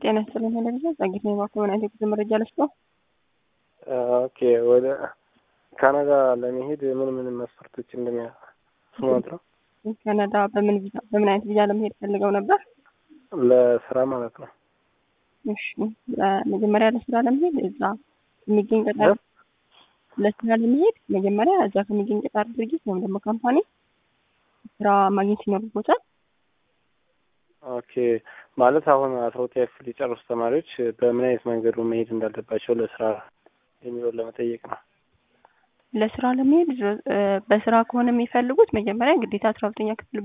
ጤና ይስጥልኝ ቴሌቪዥን ጸጊት ነው የባኮመን አይነት የጉዞ መረጃ ልስጠው። ኦኬ ወደ ካናዳ ለመሄድ ምን ምን መስፈርቶች እንደሚያስማት ነው? ካናዳ በምን ቪዛ በምን አይነት ቪዛ ለመሄድ ፈልገው ነበር? ለስራ ማለት ነው። እሺ መጀመሪያ ለስራ ለመሄድ እዛ የሚገኝ ቀጣሪ ለስራ ለመሄድ መጀመሪያ እዛ ከሚገኝ ቀጣሪ ድርጅት ወይም ደግሞ ካምፓኒ ስራ ማግኘት ይኖርቦታል። ኦኬ ማለት አሁን አስራ ሁለተኛ ክፍል የጨረሱ ተማሪዎች በምን አይነት መንገዱ መሄድ እንዳለባቸው ለስራ የሚለውን ለመጠየቅ ነው። ለስራ ለመሄድ በስራ ከሆነ የሚፈልጉት መጀመሪያ ግዴታ አስራ ሁለተኛ ክፍል